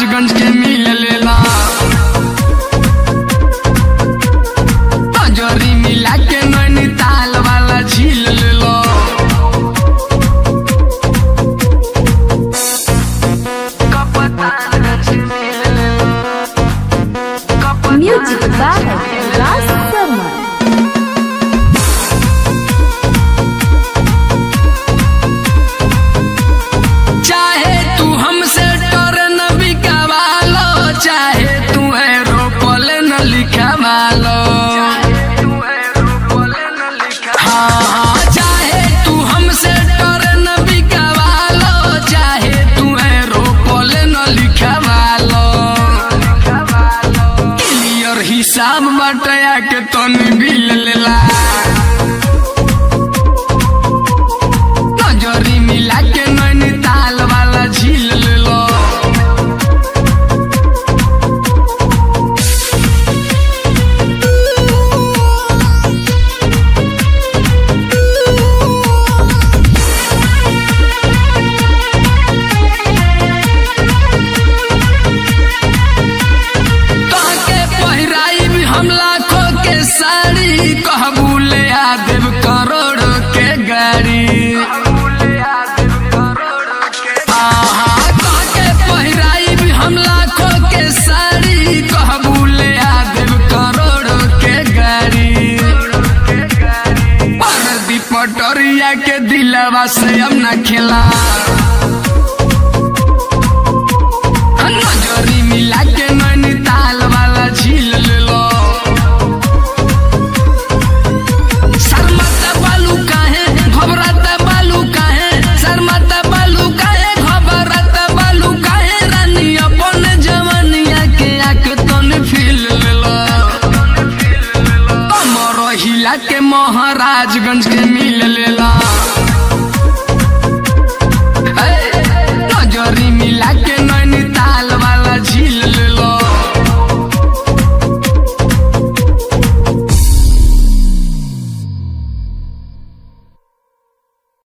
महाराजगंज के मिल लेला तजरी मिला के नैनीताल वाला झील लेला Music by Ras Summer. चाहे तू हमसे डर न बिकावालो चाहे तू है रोपल न लिखावालो हाँ हाँ चाहे तू हमसे डर न बिकावालो चाहे तू है रोपल न लिखावालो क्लियर हिसाब बटया के तनी बिल लेला नजरी मिला के नैनीताल वाला झील लेलो तोहके पहिराई भी हम लाखों के साड़ी कहबू ले आ देव करोड़ के गाड़ी आहा, तोहके पहिराई भी हम लाखों के साड़ी कहबू ले आ देव करोड़ के गाड़ी परदी पटोरिया के दिलवा से हम न खेला नजरी मिला के नैनीताल वाला झील लेलो शर्माता बालू काहे घबराता बालू काहे शर्माता बालू काहे घबराता बालू काहे रानी अपन जवानिया के आंख तन फील लेलो कमर हिला के महाराजगंज के मिल लेला